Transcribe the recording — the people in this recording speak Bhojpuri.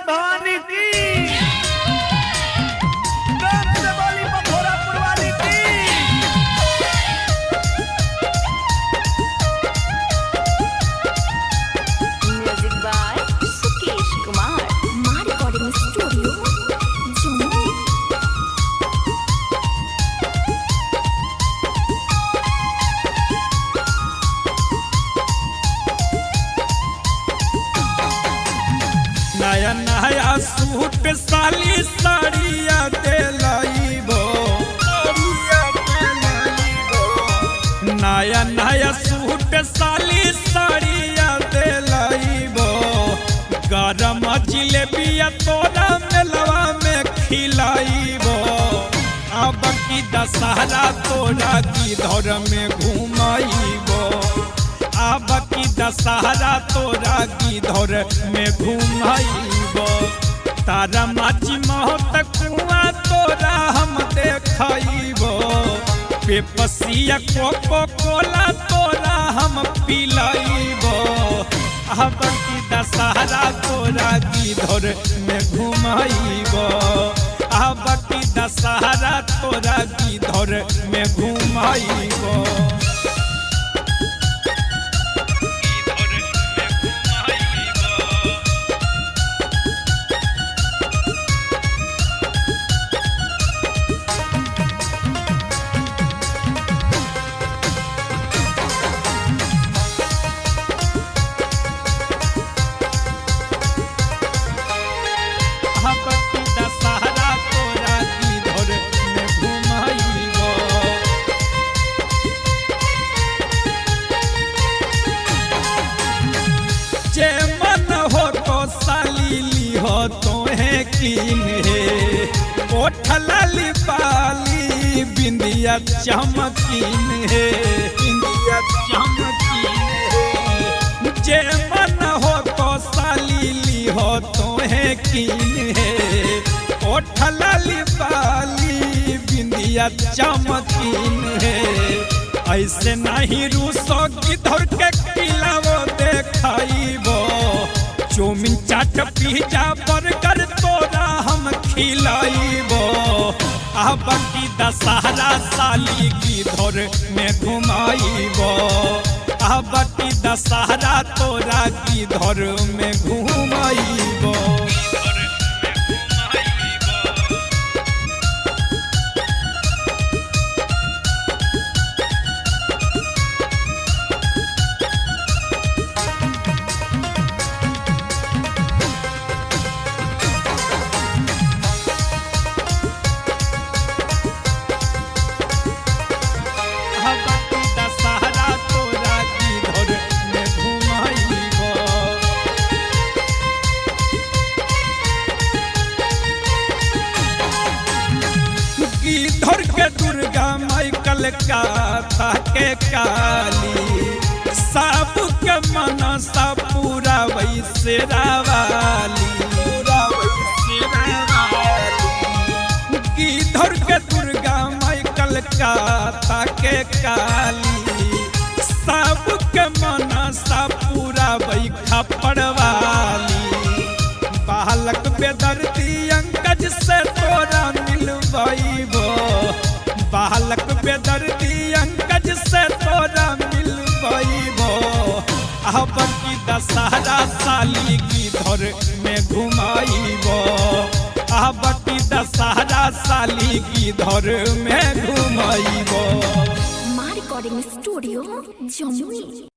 भवानी की प्रेम से बोली मथुरापुर वाली की Music by Sukesh Kumar. My recording studio, Jammu. नया नया सूट साली साड़िया दिलाइबो नया नया सूट साली साड़िया दिलाइबो गरम जिलेबिया तोरा मेलवा में खिलाइबो अब की दशहरा तोरा की धर में घुमाइबो अब की दशहरा तोरा की धर में घुमाइबो तारा माची महत कुआ तोरा हम देखाइबो पेपसिया कोको कोला तोरा हम पिलाइबो अब की दशहरा तोरा की धर में घुमाइबो अब की दशहरा तोरा की धर में घुमाइबो हपति दशहरा तोरा की धर में घुमाइबो जे मन हो तो साली ली हो तोहे कीन हे ओठ लाली पाली बिंदिया चमकीन हे बिंदिया चमकीन हे जे मन हो तो साली ली हो तोहे कीन हे ओठ लाली पाली बिंदिया चमकीन हे ऐसे नहीं रूसो किधर के खिलावो देखाइबो चौमिन चाट पिज्जा बर्गर तोरा हम खिलाइबो अब की दशहरा साली की धर में घुमाइबो अब की दशहरा तोरा की धर में घुमाइबो अब की दशहरा तोरा की धर में घुमाइबो गिद्धर के दुर्गा माई कलकत्ता के काली सब के मनसा पूरा वैसे रावाली गिद्धर के दुर्गा माई कलकत्ता के काली सब के मनसा पूरा बैखा पड़वाली बालक बेदर्दी अंकज से तोरा मिलबैबो बालक बेदर्दी अंकज से तोरा मिलबैबो अब की दशहरा साली की धर में घुमाइबो अब की दशहरा साली की धर में घुमाइबो My recording studio, Jammu.